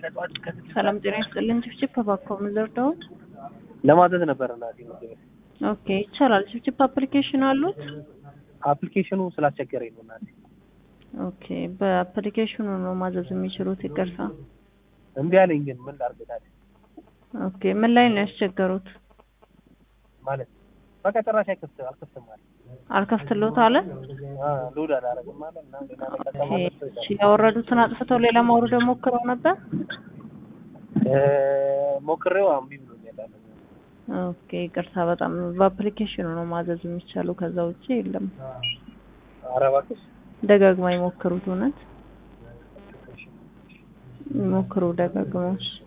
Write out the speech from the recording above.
ከጠዋት እስከ ስድስት ሰላም ጤና ይስጥልን። ጭፍጭፍ እባክዎ ምን ልርዳው? ለማዘዝ ነበር እናቴ ምግብ ኦኬ ይቻላል። ጭፍጭፍ አፕሊኬሽን አሉት? አፕሊኬሽኑ ስላስቸገረኝ ነው እናቴ። ኦኬ በአፕሊኬሽኑ ነው ማዘዝ የሚችሉት። ይቅርታ። እምቢ አለኝ ግን ምን ላድርግ ታዲያ? ኦኬ ምን ላይ ነው ያስቸገሩት? ማለት በቃ ጭራሽ አይከፍት አልከፍትም አለ። አልከፍትሎት አለ? አ ሎድ አላደርግም አለ እና ሌላ ነገር ኦኬ ለማለት እሺ፣ ያወረዱትን አጥፍተው ሌላ ማውረድ ሞክረው ነበር? እ ሞክሬው እምቢ ብሎኛል አለ። ኦኬ ይቅርታ። በጣም በአፕሊኬሽኑ ነው ማዘዝ የሚቻለው ከዛ ውጭ የለም። ኧረ እባክሽ ደጋግማ ይሞክሩት። እውነት ይሞክሩ ደጋግመው። እሺ